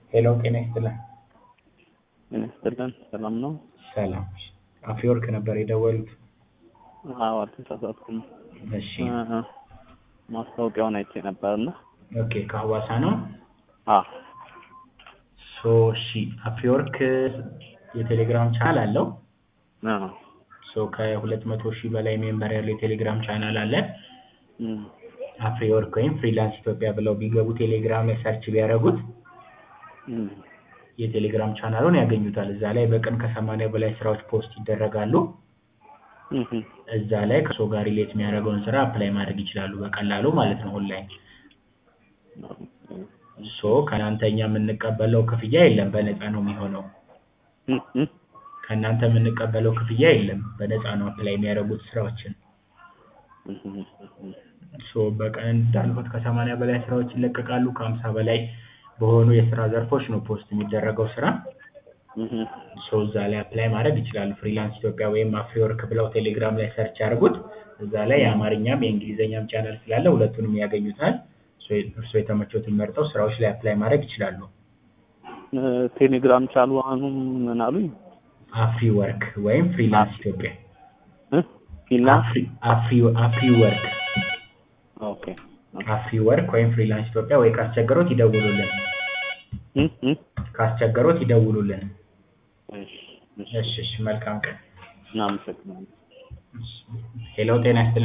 ሄሎ ጤና ይስጥልን። ጤና ይስጥልን። ሰላም ነው? ሰላም። አፍሪወርክ ነበር የደወሉት? አዎ አልተሳሳትኩም። እሺ እ- ማስታወቂያውን አይቼ ነበርና ኦኬ ከሐዋሳ ነው? አዎ ሶ እሺ አፍሪወርክ የቴሌግራም ቻናል አለው። አዎ ሶ ከሁለት መቶ ሺህ በላይ ሜምበር ያለው የቴሌግራም ቻናል አለ። እም፣ አፍሪወርክ ወይም ፍሪላንስ ኢትዮጵያ ብለው ቢገቡ ቴሌግራም ላይ ሰርች ቢያደርጉት እም፣ የቴሌግራም ቻናሉን ያገኙታል። እዛ ላይ በቀን ከሰማንያ በላይ ስራዎች ፖስት ይደረጋሉ። እም፣ እዛ ላይ ከሰው ጋር ሪሌት የሚያደርገውን ስራ አፕላይ ማድረግ ይችላሉ በቀላሉ ማለት ነው ኦንላይን። ሶ ከእናንተ እኛ የምንቀበለው ክፍያ የለም፣ በነፃ ነው የሚሆነው። እም፣ እም፣ ከእናንተ የምንቀበለው ክፍያ የለም፣ በነፃ ነው አፕላይ የሚያደርጉት ስራዎችን። እም፣ እም፣ ሶ በቀን እንዳልኩት ከሰማንያ በላይ ስራዎች ይለቀቃሉ። ከሀምሳ በላይ በሆኑ የስራ ዘርፎች ነው ፖስት የሚደረገው ስራ። እም፣ ሶ እዛ ላይ አፕላይ ማድረግ ይችላሉ። ፍሪላንስ ኢትዮጵያ ወይም አፍሪወርክ ብለው ቴሌግራም ላይ ሰርች ያድርጉት። እዛ ላይ የአማርኛም የእንግሊዝኛም ቻናል ስላለ ሁለቱንም ያገኙታል። ሶ እርስዎ የተመቾትን መርጠው ስራዎች ላይ አፕላይ ማድረግ ይችላሉ። እ፣ ቴሌግራም ቻሉ አሁኑ ምን አሉኝ? አፍሪወርክ ወይም ፍሪላንስ ኢትዮጵያ እ? ፊንላንድ አፍሪ አፍሪ- አፍሪወርክ ኦኬ አፍሪወርክ ወይም ፍሪላንስ ኢትዮጵያ ወይ ካስቸገሮት ይደውሉልን። እም፣ እም፣ ካስቸገሮት ይደውሉልን። እሺ፣ እሺ፣ እሺ እሺ፣ መልካም ቀን። እናመሰግናለን። ሄሎ ጤና ይስጥልኝ።